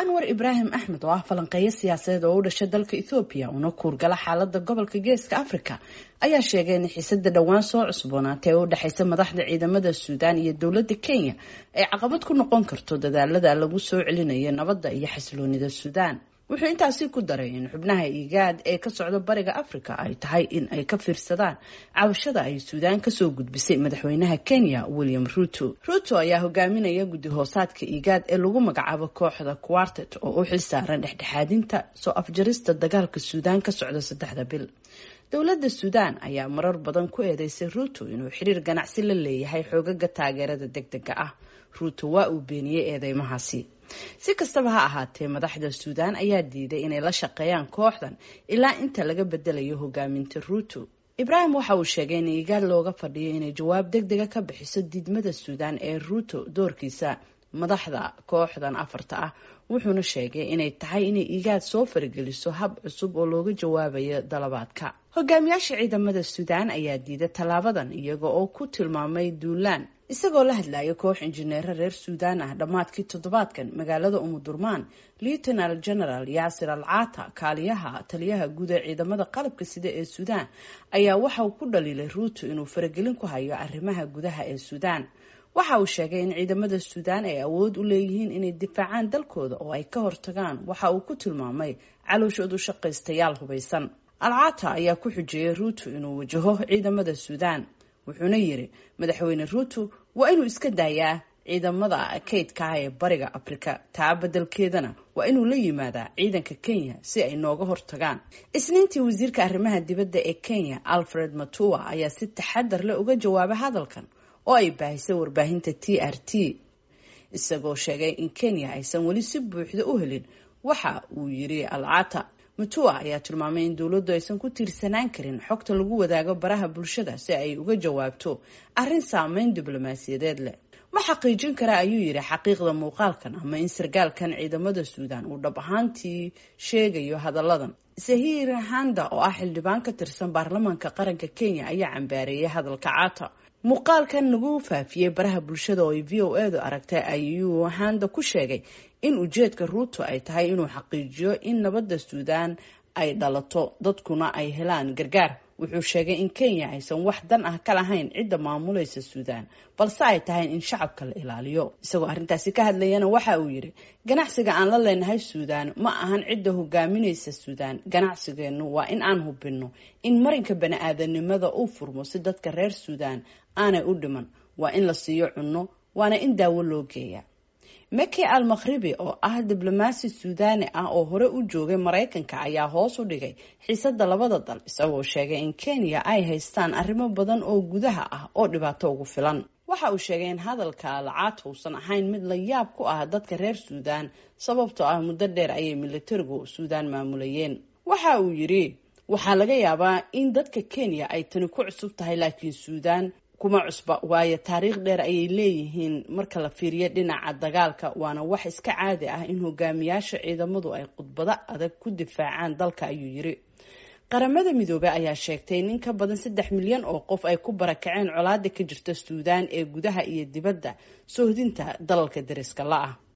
anwar ibraahim axmed oo ah falanqeeyo siyaasadeed oo u dhashay dalka ethoobiya una kuurgala xaalada gobolka geeska africa ayaa sheegay in xiisada dhowaan soo cusboonaatay ee u dhexeysa madaxda ciidamada suudaan iyo dowlada kenya ay caqabad ku noqon karto dadaalada lagu soo celinayo nabadda iyo xasiloonida suudaan wuxuu intaasi ku daray in xubnaha igaad ee ka socda bariga africa ay tahay in ay ka fiirsadaan cabashada ay suudaan kasoo gudbisay madaxweynaha kenya william ruto ruto ayaa hogaaminaya guddi hoosaadka igaad ee lagu magacaabo kooxda quartet oo u xilsaaran dhexdhexaadinta soo afjarista dagaalka suudaan ka socda saddexda bil dowladda suudaan ayaa marar badan ku eedeysay ruto inuu xiriir ganacsi la leeyahay xoogaga taageerada deg dega ah ruto waa uu beeniyey eedeymahaasi si kastaba ha ahaatee madaxda suudaan ayaa diiday inay la shaqeeyaan kooxdan ilaa inta laga bedelayo hogaaminta ruto ibraahim waxa uu sheegay in igaad looga fadhiyo inay jawaab deg dega ka bixiso diidmada suudaan ee ruto doorkiisa madaxda kooxdan afarta ah wuxuuna sheegay inay tahay inay igaad soo farageliso hab cusub oo looga jawaabayo dalabaadka hogaamiyaasha ciidamada suudaan ayaa diiday tallaabadan iyaga oo ku tilmaamay duulaan isagoo la hadlaya koox injineero reer suudaan ah dhammaadkii toddobaadkan magaalada umudurmaan lieutenal general yaasir al caata kaaliyaha taliyaha guud ee ciidamada qalabka sida ee suudaan ayaa waxa uu ku dhaliilay ruuto inuu faragelin ku hayo arrimaha gudaha ee suudaan waxa uu sheegay in ciidamada suudaan ay awood u leeyihiin inay difaacaan dalkooda oo ay ka hortagaan waxa uu ku tilmaamay calooshoodu shaqaystayaal hubaysan alcaata ayaa ku xujeeyay ruuto inuu wajaho ciidamada suudaan wuxuuna yiri madaxweyne ruuto waa inuu iska daayaa ciidamada kaydka ah ee bariga afrika taa beddelkeedana waa inuu la yimaadaa ciidanka kenya si ay nooga hortagaan isniintii wasiirka arrimaha dibadda ee kenya alfred matua ayaa si taxadar leh uga jawaabay hadalkan oo ay baahisay warbaahinta t r t isagoo sheegay in kenya aysan weli si buuxda u helin waxa uu yiri alcata mutua ayaa tilmaamay in dowladdu aysan ku tiirsanaan karin xogta lagu wadaago baraha bulshada si ay uga jawaabto arrin saameyn diblomaasiyadeed leh ma xaqiijin kara ayuu yidhi xaqiiqda muuqaalkan ama in sargaalkan ciidamada suudaan uu dhab ahaantii sheegayo hadalladan sahir handa oo ah xildhibaan ka tirsan baarlamaanka qaranka kenya ayaa cambaareeyay hadalka caata muuqaalkan lagu faafiyey baraha bulshada oo ay v o edu aragtay ayuu handa ku sheegay in ujeedka ruuto ay tahay inuu xaqiijiyo in nabadda suudaan ay dhalato dadkuna ay helaan gargaar wuxuu sheegay in kenya aysan wax dan ah ka lahayn cidda maamulaysa suudaan balse ay tahay in shacabka la ilaaliyo isagoo arrintaasi ka hadlayana waxa uu yidhi ganacsiga aan la leenahay suudaan ma ahan cidda hogaaminaysa suudaan ganacsigeennu waa in aan hubinno in marinka bani-aadanimada uu furmo si dadka reer suudaan aanay u dhiman waa in la siiyo cunno waana in daawo loo geeya meki al makhribi oo ah diblomaasi suudaani ah oo hore u joogay maraykanka ayaa hoos u dhigay xiisada labada dal isagoo sheegay in kenya ay haystaan arrimo badan oo gudaha ah oo dhibaato ugu filan waxa uu sheegay in hadalka alcaata uusan ahayn mid la yaab ku ah dadka reer suudaan sababtoo ah muddo dheer ayay militarigu suudaan maamulayeen waxa uu yidhi waxaa laga yaabaa in dadka kenya ay tani ku cusub tahay laakiin suudaan kuma cusba waayo taariikh dheer ayay leeyihiin marka la fiiriyo dhinaca dagaalka waana wax iska caadi ah in hogaamiyaasha ciidamadu ay khudbado adag ku difaacaan dalka ayuu yiri qaramada midoobey ayaa sheegtay in in ka badan saddex milyan oo qof ay ku barakaceen colaada ka jirta suudaan ee gudaha iyo dibadda soohdinta dalalka dariska la ah